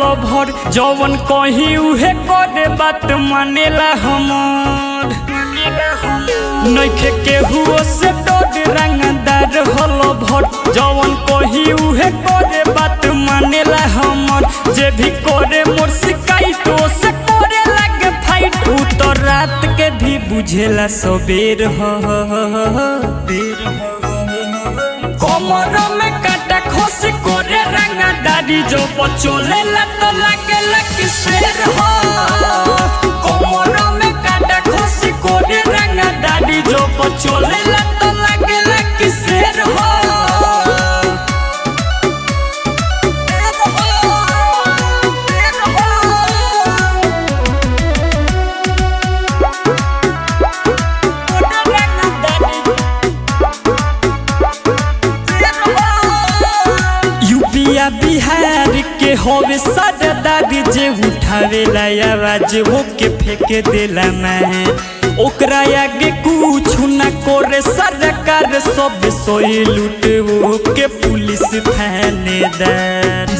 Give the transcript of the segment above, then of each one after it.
भर जवन कही उहे करे बात मानेला हमर नइखे केहू से डर रंगदार हल भर जवन कही उहे करे बात मानेला हमर जे भी करे मोर शिकायत से करे लगे फाइट उ तो रात के भी बुझेला सबेर ह बेर ह कमर में काटा खोस करे रंगदारी जो बचोले ला तो लागे लकी शेर हो कमर में काटा खोस करे रंगदारी जो बचोले ला तो लागे लकी शेर हो यूपिया बिहार के होवे सरदारी जे उठावे ला आवाज हो के फेंक देला मैं ओकरा आगे कुछ न करे सरकार सब सोई लूट वो के पुलिस थानेदार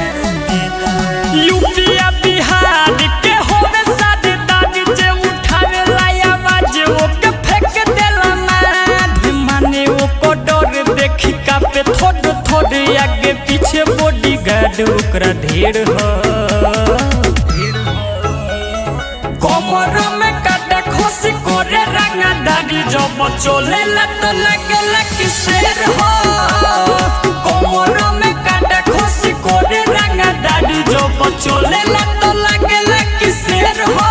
यूपिया बिहार के होवे सरदारी जे उठावे ला आवाज हो के फेंक देला मैं माने वो को डर देखी कापे थोड़ थोड़ आगे पीछे बॉडी गार्ड ओकरा ढेर ह कमर में काटा खोसी करे रंगदारी जब चले ला तो लगे लकी शेर हो कमर में काटा खोसी करे रंगदारी जब चले ला तो लगे लकी शेर हो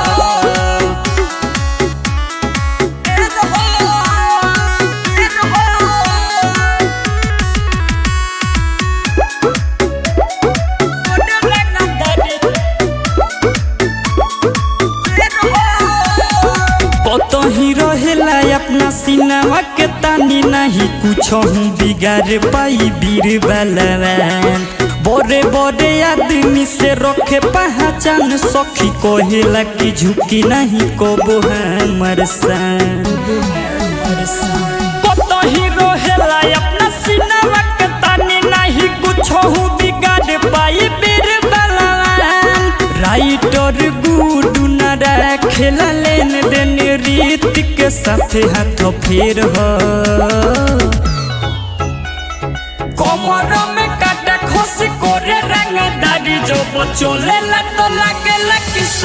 कतही रहेला अपना सिनेमा के तानी नहीं कुछ हूँ बिगाड़ पाई बीर बलवान बड़े बड़े आदमी से रखे पहचान सखी कहेला कि झुकी नहीं कबो हमर सान कतही रहेला अपना सिनेमा के तानी नहीं कुछ हूँ बिगाड़ पाई बीर बलवान राइटर गुडू न खेला लेन देन रीत के साथ हाथ फेर हो कमर में काटा खोस करे रंगदारी जो बचोले ला तो लागे लकी